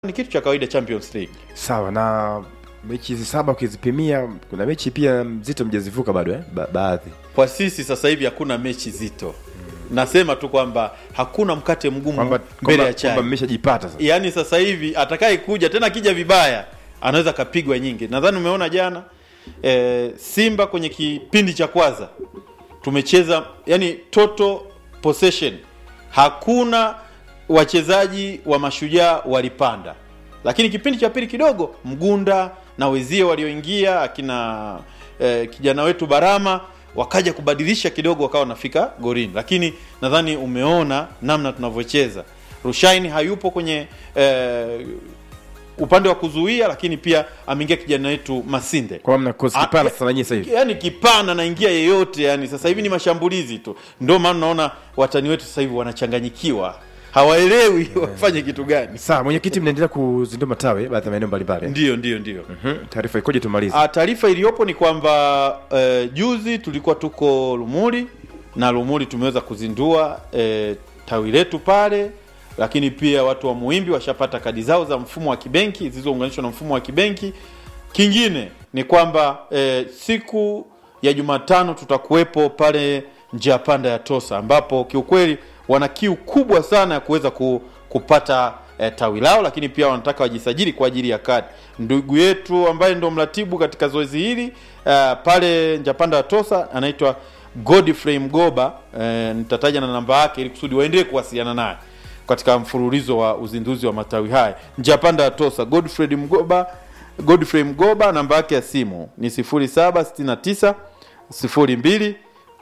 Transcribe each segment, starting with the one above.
ni kitu cha kawaida Champions League. sawa na mechi hizi saba ukizipimia kuna mechi pia mzito mjazivuka bado eh? ba baadhi Kwa sisi sasa hivi hakuna mechi zito. Nasema tu kwamba hakuna mkate mgumu kwamba mbele kwamba- ya chai. kwamba mmeshajipata sasa Yaani sasa hivi atakaye kuja tena akija vibaya anaweza kapigwa nyingi. Nadhani umeona jana e, Simba kwenye kipindi cha kwanza tumecheza yani total possession, hakuna wachezaji wa mashujaa walipanda, lakini kipindi cha pili kidogo Mgunda na wezie walioingia akina e, kijana wetu Barama wakaja kubadilisha kidogo, wakawa wanafika gorini, lakini nadhani umeona namna tunavyocheza. Rushaini hayupo kwenye e, upande wa kuzuia, lakini pia ameingia kijana wetu Masinde kwa mna kozi Ah, kipana ya- sasa nanyi sasa hivi yani kipana naingia yeyote yani sasa hivi ni mashambulizi tu ndio maana unaona watani wetu sasa hivi wanachanganyikiwa hawaelewi wafanye kitu gani sawa mwenyekiti mnaendelea kuzindua matawi baadhi ya maeneo mbalimbali eh? ndio ndio ndio Mhm. taarifa ikoje tumalize Ah, taarifa iliyopo ni kwamba eh, juzi tulikuwa tuko Lumuli na Lumuli tumeweza kuzindua eh, tawi letu pale, lakini pia watu wa Muhimbi washapata kadi zao za mfumo wa kibenki zilizounganishwa na mfumo wa kibenki. Kingine ni kwamba eh, siku ya Jumatano tutakuwepo pale njia panda ya Tosa, ambapo kiukweli wana kiu kubwa sana ya kuweza ku, kupata eh, tawi lao, lakini pia wanataka wajisajili kwa ajili ya kadi. Ndugu yetu ambaye ndo mratibu katika zoezi hili eh, pale njapanda ya Tosa anaitwa Godfrey Mgoba. Eh, nitataja na namba yake ili kusudi waendelee kuwasiliana naye katika mfululizo wa uzinduzi wa matawi haya njapanda ya Tosa. Godfrey Mgoba, Godfrey Mgoba, namba yake ya simu ni 0769 02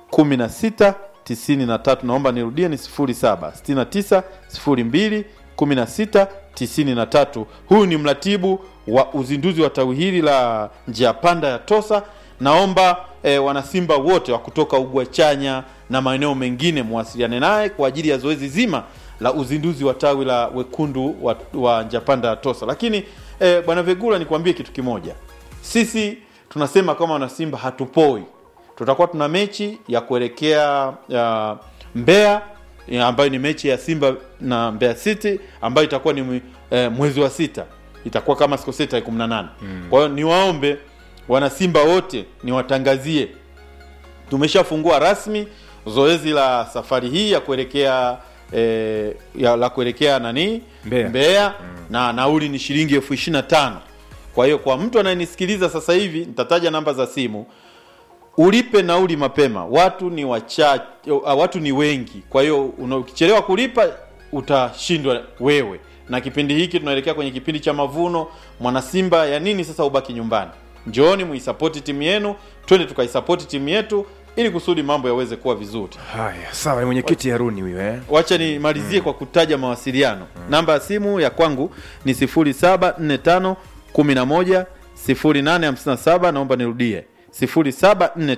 16 93. Naomba nirudie ni 07 69 02 16 93. Huyu ni mratibu wa uzinduzi wa tawi hili la njia panda ya Tosa. Naomba eh, wanasimba wote wa kutoka Ugwachanya na maeneo mengine muwasiliane naye kwa ajili ya zoezi zima la uzinduzi wa tawi la wekundu wa, wa njapanda ya Tosa. Lakini eh, bwana Vegula, nikwambie kitu kimoja, sisi tunasema kama wanasimba hatupoi. Tutakuwa tuna mechi ya kuelekea ya Mbeya ya ambayo ni mechi ya Simba na Mbeya City ambayo itakuwa ni mwe- eh, mwezi wa sita, itakuwa kama sikosei tarehe 18. Kwa hiyo niwaombe wanasimba wote niwatangazie tumeshafungua rasmi zoezi la safari hii ya kuelekea eh, ya, la kuelekea nani Mbeya. na nauli ni shilingi elfu ishirini na tano kwa hiyo kwa mtu anayenisikiliza sasa hivi nitataja namba za simu ulipe nauli mapema watu ni wachache watu ni wengi kwa hiyo una- ukichelewa kulipa utashindwa wewe na kipindi hiki tunaelekea kwenye kipindi cha mavuno mwanasimba ya nini sasa ubaki nyumbani njooni muisapoti timu yenu twende tukaisapoti timu yetu ili kusudi mambo yaweze kuwa vizuri haya sawa ni mwenyekiti haruni huyo eh? wacha nimalizie kwa kutaja mawasiliano namba ya simu ya kwangu ni 0745 11 0857 naomba nirudie 0745